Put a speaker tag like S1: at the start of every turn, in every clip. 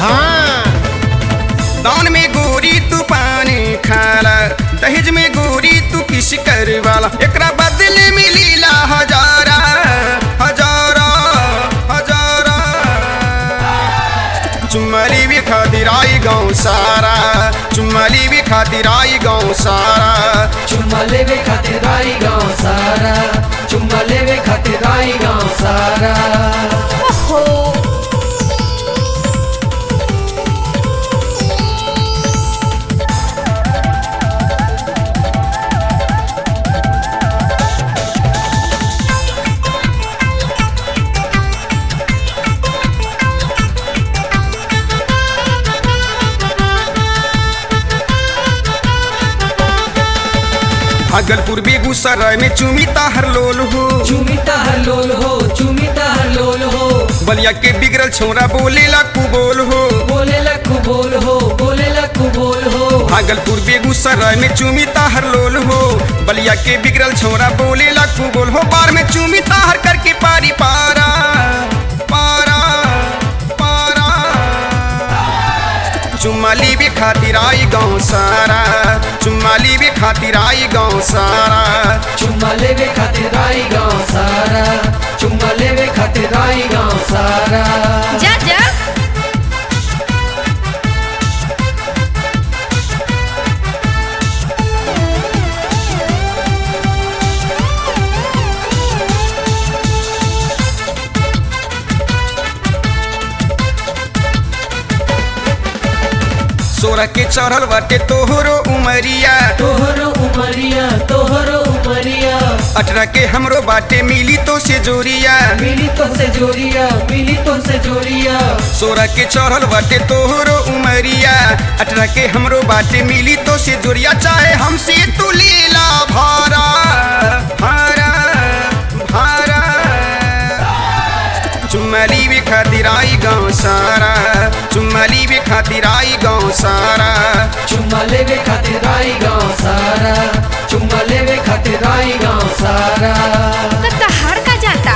S1: हाँ
S2: दान में गोरी तू पानी खाला दहेज में गोरी तू किस कर वाला एकरा बदले मिलीला हजारा हजारा हजारा चुम्मली भी खातिर आई गाँव सारा चुम्मली भी खातिर आई गाँव सारा
S3: चुम्मा लेवे खातिर आई गाँव सारा चुम्मा लेवे खातिर आई गाँव सारा
S4: ओहो
S2: भागलपुर बेगूसराय में चुमिता हर लोल हो
S3: चुमिता हर लोल हो चुमिता हर लोल हो
S2: बलिया के बिगड़ल छोरा बोलेला कुबोल हो
S3: बोले लखू बोल हो बोले लखू बोल हो
S2: भागलपुर बेगूसराय में चुमिता हर लोल हो बलिया के बिगड़ल छोरा बोलेला कुबोल हो बार में चुमिता हर करके पारी पारा पारा पारा चुम्माली भी खातिर आई गाँव सारा चुम्माली भी खातिर आई गाँव सारा
S3: चुम्मा लेवे खातिर आई गाँव सारा चुम्मा लेवे खातिर आई गाँव सारा
S4: जा जा
S2: सोरह के चढ़ल बाटे तोहरो उमरिया
S3: तोहरो उमरिया तोहरो उमरिया
S2: अठारह के हमरो बाटे मिली तो से जोरिया
S3: मिली तो से जोरिया मिली तो से जोरिया
S2: सोरह के चढ़ल बाटे तोहरो उमरिया अठारह के हमरो बाटे मिली तो से जोरिया चाहे हमसे तू लीला भारा भारा भारा चुम्मली भी खातिर आई गाँव सारा चुम्मली भी खातिर आई गाँव सारा
S3: चुम्मा लेवे खातिर आई गाँव सारा चुम्मा लेवे खातिर आई गाँव सारा
S4: तो तहार का जाता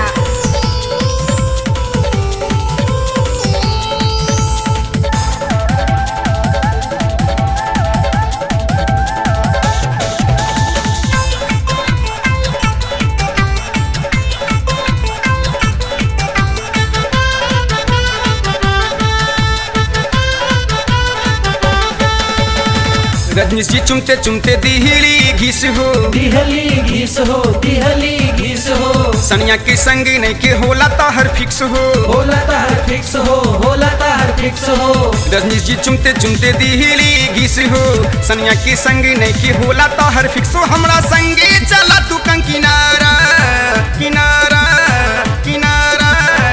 S2: रजनीश जी चुमते चुमते दिहली घिस हो
S3: दिहली घिस हो दिहली घिस हो
S2: सनिया के संग नहीं के होला ताहर फिक्स हो
S3: होला तार फिक्स हो होला तार फिक्स हो
S2: रजनीश जी चुमते चुमते दिहली घिस हो सनिया के संग नहीं के होला ताहर फिक्स हो हमरा संगे चला तू कंग किनारा किनारा किनारा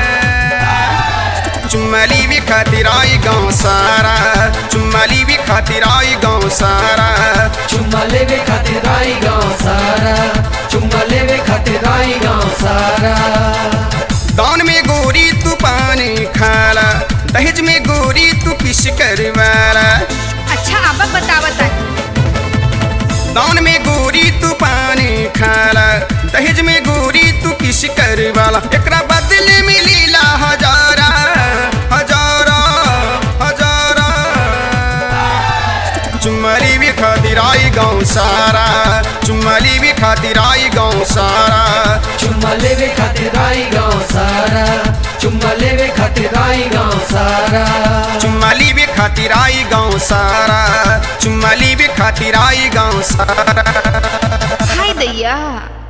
S2: चुम्मली भी खातिर आई गाँव सारा चुम्मली भी खातिर आई गाँव सारा
S3: चुम्मा लेवे खातिर आई गाँव सारा चुम्मा लेवे खातिर आई गाँव सारा
S2: दान में गोरी तू पानी खाला दहेज में गोरी तू किस करवाला
S4: अच्छा अब बतावता
S2: दान में गोरी तू पानी खाला दहेज में गोरी तू किस करवाला एकरा बदले मिलीला हजारा हजारा हजारा चुम्मली भी खातिर आई गाँव सारा चुम्मली भी खातिर आई गाँव सारा
S3: चुम्मा लेवे खातिर आई गाँव सारा चुम्मा लेवे खातिर आई गाँव सारा
S2: चुम्मली भी खातिर आई गाँव सारा चुम्मली भी खातिर आई गाँव सारा
S4: हाय दैया